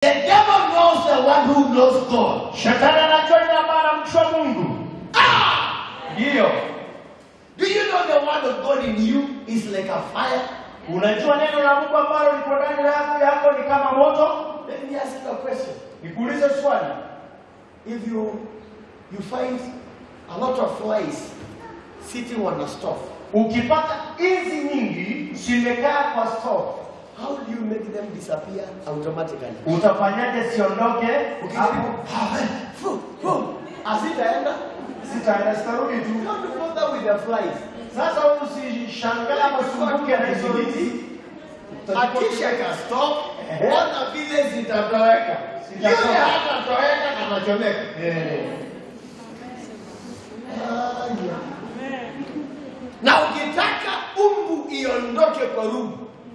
The devil knows the one who knows God. Shetani anajua yule ambaye anamjua Mungu. Ndiyo. Do you know the word of God in you is like a fire? Unajua neno la Mungu ambalo liko ndani yako yako ni kama moto? Let me ask you a question. Nikuulize swali. If you you find a lot of flies sitting on a stove, Ukipata hizi nyingi zimekaa kwa stove, how do you make them disappear automatically? utafanyaje siondoke hapo? Ukijaribu asitaenda. Sitaenda, sitarudi tu. Don't bother with the flies. Sasa usishangae ama usumbuke na hizo hizi. Akisha ka stop, ona vile zitatoweka. Yule Zitatoka. hatatoweka kanachomeka. Eh. Na ukitaka umbu iondoke kwa rungu,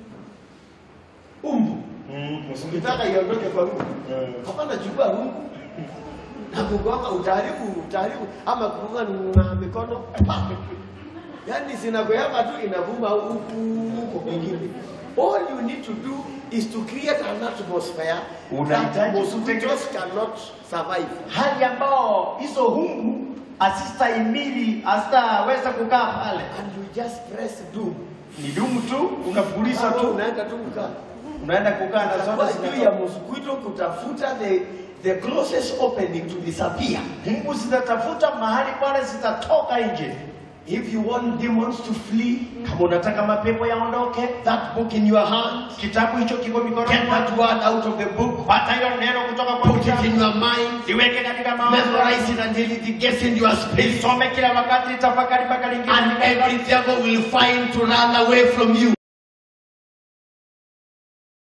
umbu Mm, ukitaka iondoke kwa rungu, Mm. hapana, chukua rungu na kugonga, utaharibu utaharibu, ama kugonga na mikono yani zinagoyama tu inavuma huku huko kwingine. All you need to do is to create an atmosphere that Unahitaji mosquitoes cannot survive. hali ambao hizo hungu asistahimili asitaweza kukaa pale. And you just press do. Ni dumu tu, unapuliza Hapo tu, unaenda tu kukaa. unaenda kukaa na Utakuwa zote juu ya zinatoka. mosquito kutafuta the the closest opening to disappear. Mungu zitatafuta mahali pale zitatoka nje. If you want demons to flee, Kama unataka mapepo yaondoke, that book in your hand, kitabu hicho kiko mikononi get mwako. that word out of the book, Pata hiyo neno kutoka kwa put it in kitabu, your mind, iweke katika mawazo, memorize it until it gets in your spirit, isome kila wakati, tafakari mpaka lingine and every devil will find to run away from you.